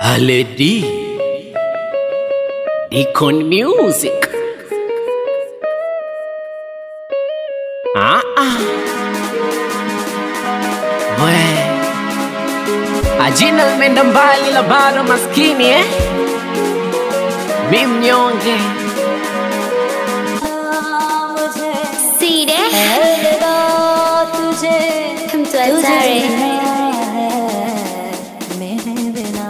Haledi Deacon Music ah, ah. We ajina limeenda mbali la bado maskini eh? Mi mnyonge सीधे तुझे हम तो सारे मेरे बिना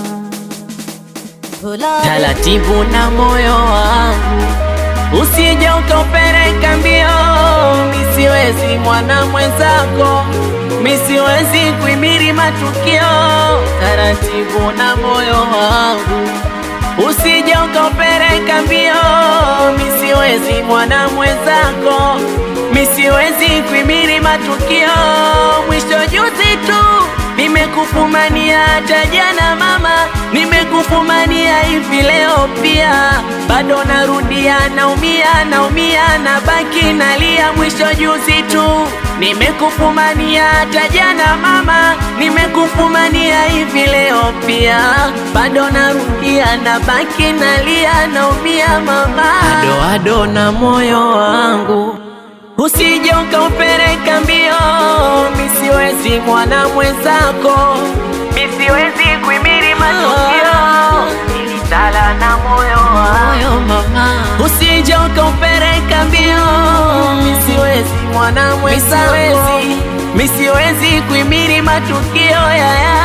भुला taratibu na moyo wangu, usije ukaupeleka mbio. Misiwezi mwana mwenzako, misiwezi kuimiri matukio. Taratibu na moyo wangu, usije ukaupeleka mbio. Misiwezi mwana mwenzako, misiwezi kuimiri matukio. Mwisho juzi tu nimekufumania hata jana mama, nimekufumania hivi leo pia, bado narudia, naumia, naumia, nabaki nalia. Mwisho juzi tu nimekufumania hata jana mama, nimekufumania hivi leo pia, bado narudia, nabaki nalia, naumia mama, ado ado na moyo wangu usije ukaupeleka mbio, misiwezi mwana mwenzako, misiwezi kuimiri matukio, nilitala na moyo moyo mama, usije ukaupeleka mbio, misiwezi mwana mwenzako, misiwezi kuimiri matukio ya ya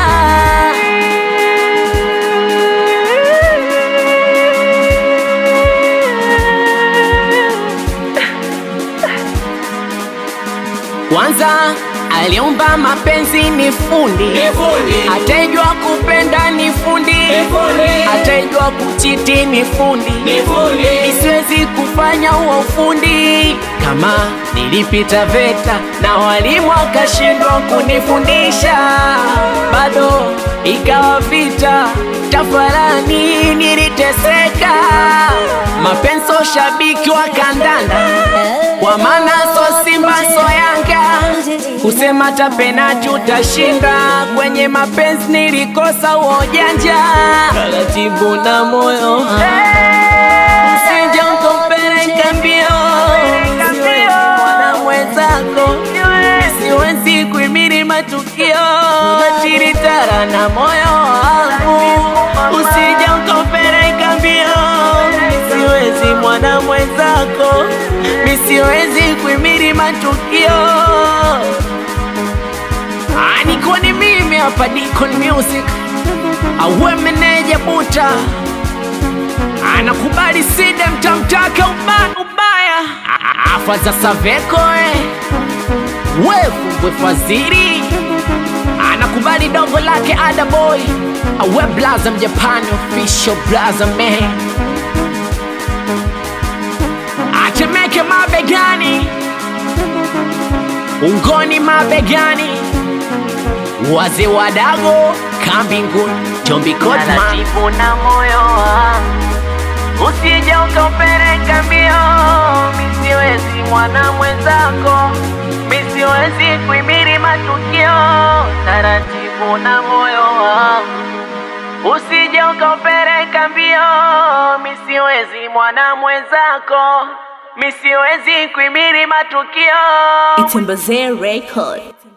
Kwanza aliumba mapenzi ni fundi, atajua kupenda ni fundi, atajua kuchiti ni fundi, isiwezi kufanya huo ufundi. Kama nilipita VETA na walimu wakashindwa kunifundisha, bado ikawa vita, tafarani niliteseka. Mapenzi shabiki wa kandanda, kwa maana so Simba so Yanga kusema hata penati utashinda. Kwenye mapenzi nilikosa uojanja, taratibu na moyo usije ukaupeleka mbio, siwezi mwana mwenzako, siwezi kuimiri matukio, tiritara na moyo wangu, usije ukaupeleka mbio, siwezi mwana mwenzako, misiwezi kuimiri matukio Ah, niko ni mimi hapa Deacon Music, awe meneja buta anakubali sida mtamtaka ubaya ubaya, Ah, afa za Saveko eh. wevumbwe fadhili anakubali dongo lake ada boy awe blaza mjapani official blaza man atemeke mabegani ungoni mabegani wazee wadago kambinguni Jombi Kotman na moyo wangu usije ukaupeleka mbio, misiwezi mwana mwenzako, misiwezi kuimiri matukio, taratibu na moyo wangu usije ukaupeleka mbio, misiwezi mwana mwenzako, misiwezi kuimiri matukio Itembazee Record